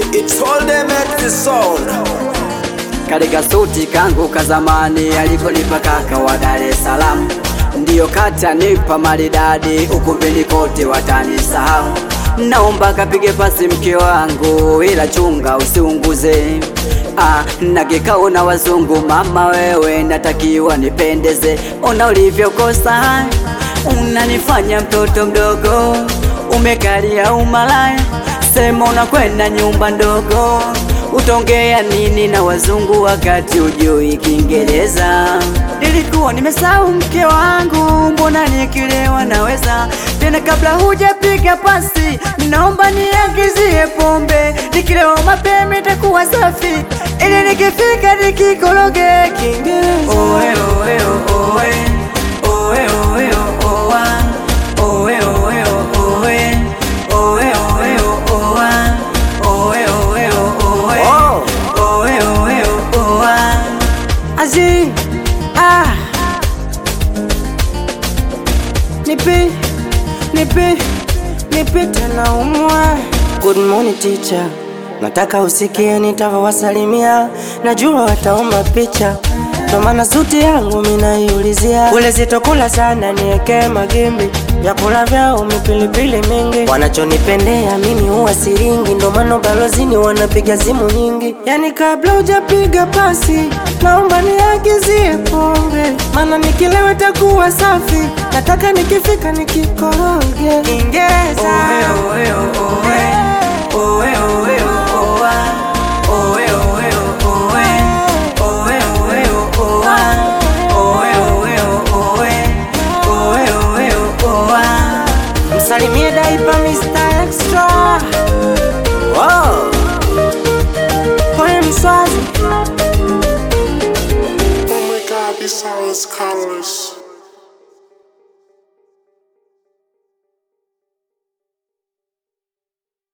It's all them at the sound. katika suti kangu ka zamani alikonipa kaka wa Dar es Salaam, ndiyo kata nipa maridadi, ukumbini kote watanisahau. Naomba kapige pasi mke wangu, ila chunga usiunguze. Ah, na kikao na wazungu, mama wewe, natakiwa nipendeze. Ona ulivyokosa, unanifanya mtoto mdogo, umekalia umalaya, sema unakwenda nyumba ndogo Utongea nini na wazungu wakati ujui Kiingereza? Nilikuwa nimesahau mke wangu, mbona nikilewa naweza tena. Kabla hujapiga pasi, ninaomba niagizie pombe, nikilewa mapema itakuwa safi, ili nikifika nikikoroge Kiingereza. Oe, oe, oe, oe, oe, oa. Oe, oe, oe, oe, oe, oa. Oe, oe, oe. Oh. Oe, oe, oa. Azi, ah. Nipe, nipe, nipe tena umwa. Good morning teacher, nataka usikie nitavyowasalimia, najua wataomba picha, ndo maana suti yangu minaiulizia. Kule sitokula sana, nieke magimbi, vyakula vyao mipilipili mingi, wanachonipendea mimi huwa siringi, ndo maana balozini wanapiga simu nyingi. Yani kabla hujapiga pasi, naomba niagizie pombe, maana nikilewa takuwa safi, nataka nikifika nikikoroge Kiingereza. Oe, oe, oe. Oe, oe, oa. Oe, oe, oe. Oe, oe, oa. Oe, oe, oe. Oe, oe, oa. Msalimie daipa Mr. Extra Wow. Poe mswazi Oh my god, this song is colors.